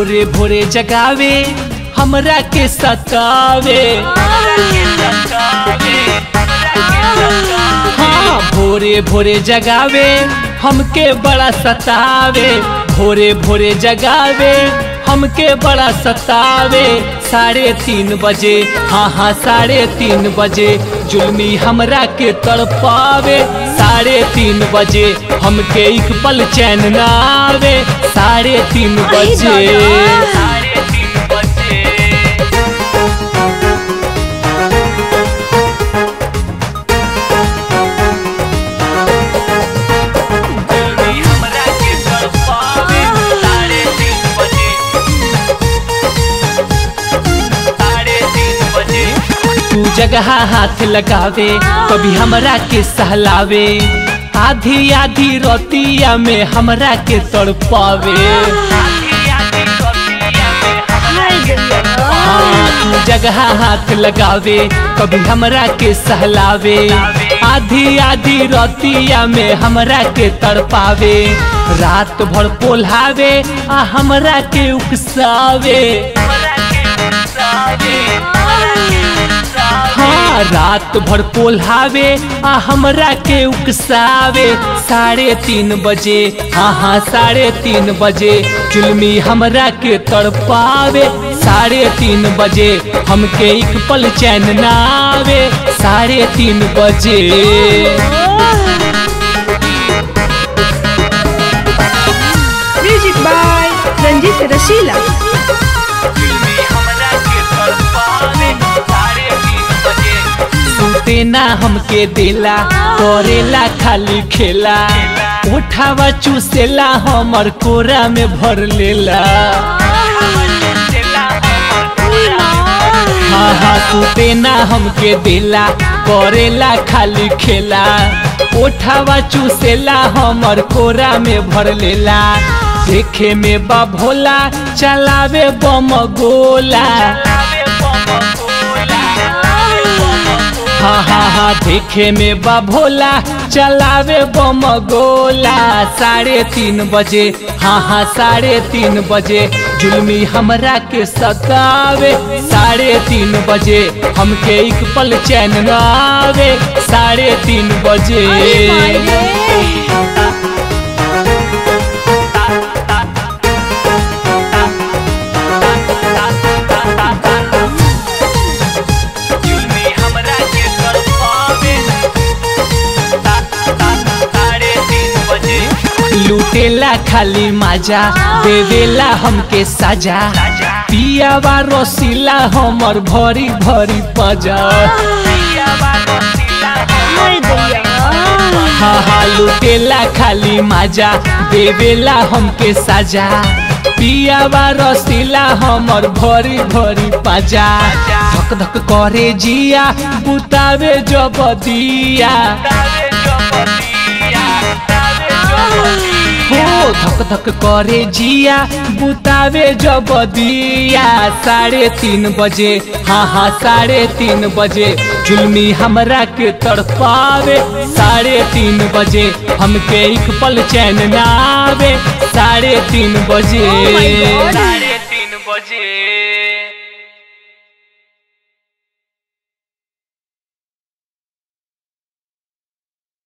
भोरे भोरे जगावे हमरा के सतावे हाँ भोरे भोरे जगावे हमके बड़ा सतावे भोरे भोरे जगावे हमके बड़ा सतावे साढ़े तीन बजे हाँ हाँ साढ़े तीन बजे जुल्मी हमरा के तड़पावे साढ़े तीन बजे हमके एक पल चैन ना आवे साढ़े तीन आई बजे दादा। साढ़े तीन बजे जुल्मी हमरा के तड़पावे साढ़े तीन बजे साढ़े तीन बजे तू जगह हाथ लगावे कभी हमरा के सहलावे आधी आधी रोतिया में हमरा के तड़पावे हाय दैया हाँ, तू जगह हाथ लगावे कभी हमरा के सहलावे आधी आधी रोतिया में हमरा के तड़पावे रात भर पोल्हावे आ हमरा के उकसावे हाँ रात भर पोल्हावे आ हमरा के उकसावे साढ़े तीन बजे हाँ हाँ साढ़े तीन बजे जुल्मी हमरा के तड़पावे साढ़े तीन बजे हमके एक पल चैन ना आवे साढ़े तीन बजे म्यूजिक बाय रंजीत रशीला सुते ना हमके देला करेला खाली खेला उठावा चूसेला हमर कोरा में भर लेला हाँ हाँ सुते ना हमके देला करेला खाली खेला ओठावा चूसेला हमर कोरा में भर लेला देखे में बा भोला चलावे बम गोला हाँ हाँ हाँ देखे में बा भोला चलावे बम गोला साढ़े तीन बजे हाँ हाँ साढ़े तीन बजे जुल्मी हमरा के सतावे साढ़े तीन बजे हमके एक पल चैन न आवे साढ़े तीन बजे अरे माय रे जुल्मी हमरा के तड़पावे साढ़े तीन बजे लूटेला खाली माजा देवेला हमके साजा पियावा रसीला हमर भरी भरी पजा हाय दैया हाँ हाँ लूटेला खाली माजा देवेला हमके साजा पियावा रसीला हमर भरी भरी पाजा धक धक करे जिया बुतावे जब दिया हो धक धक करे जिया बुतावे जब दिया साढ़े तीन बजे हाँ हाँ साढ़े तीन बजे जुल्मी हमरा के तड़पावे साढ़े तीन बजे हमके एक पल चैन ना आवे साढ़े तीन बजे Oh my God. साढ़े तीन बजे